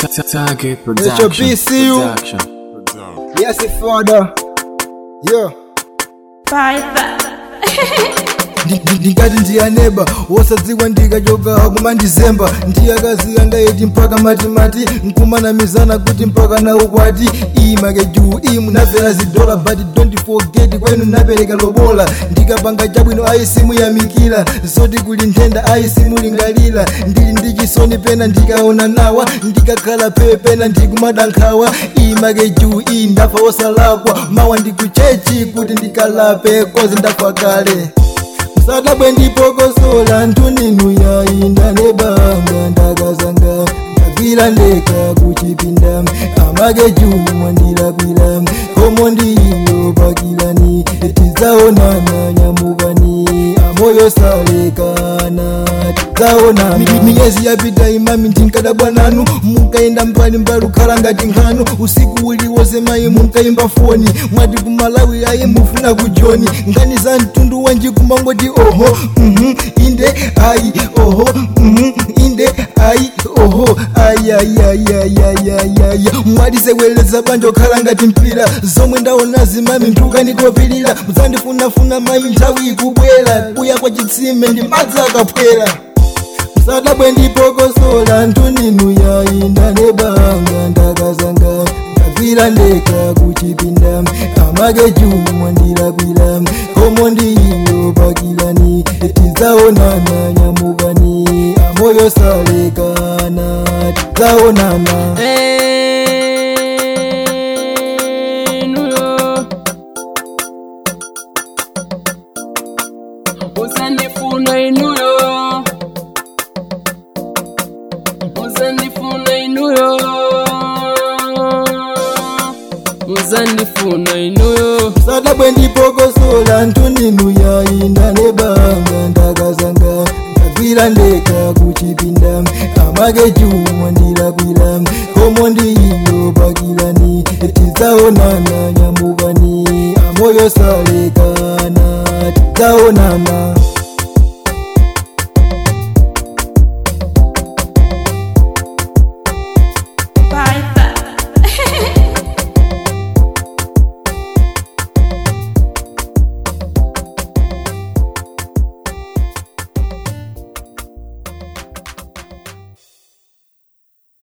Target HOP, Production. see you. Production. Yes, father. Yeah. ndikati ndiyaneba wosadziwa ndikachoka kumandizemba ndiyakaziya ndayeti mpaka matimati nkumanamizana kuti mpaka na ukwati imake juu imu nafera zidola but don't forget kwenu napereka lobola ndikapanga chabwino ayisimuyamikira zoti kuli nthenda ayisimulingalira ndili ndi chisoni pena ndikaona nawa ndikakhala pepe pena ndikumadandaula imake juu iyi ndafa wosalakwa mawa ndikuchechi kuti ndikalape kozi ndafa kale sadabwe ndipokosola ntuninu yayinda nebanga ndakazanga ndagwira ndeka kuchipinda amake jumwa ndilapira komo ndiyo pakilani tizaonana nyamukani amoyo salekana tizaonana miyezi yapita imami ndinkadabwa nanu munkaenda mbali mbali ukhala ngati nkhanu usiku uliwonse mayi munkaimba foni mwati kumalawi ayi mufuna kujoni ngani za mtundu wanji kumangoti oho mhm, inde ayi oho mhm, inde ayi oho ayayayayayaya mwatisekweleza banja okhala ngati mpira zomwe ndaona zimami ntukandikopilira muzandifunafuna mayi nthawi ikubwera kuya kwa chitsime ndi madzi akaphwera sadabwe ndipokosola ntuninu yayinda nebanga ndakazanga ndagwira ndeka kuchipinda amake jumwa ndilapira komo ndiyo pakilani tizaonana nyamukani amoyo salekana tizaonana enuyo uzandifuna inuyo uzandifuna inuyo uzandifuna inuyo sadabwe ndipokosola ntuninu yayinda nebanga ndakazanga ndagwira ndeka kuchipinda amake jumwa ndilapira komo ndiyo pakilani tizaonana nyamukani amoyo salekana tizaonana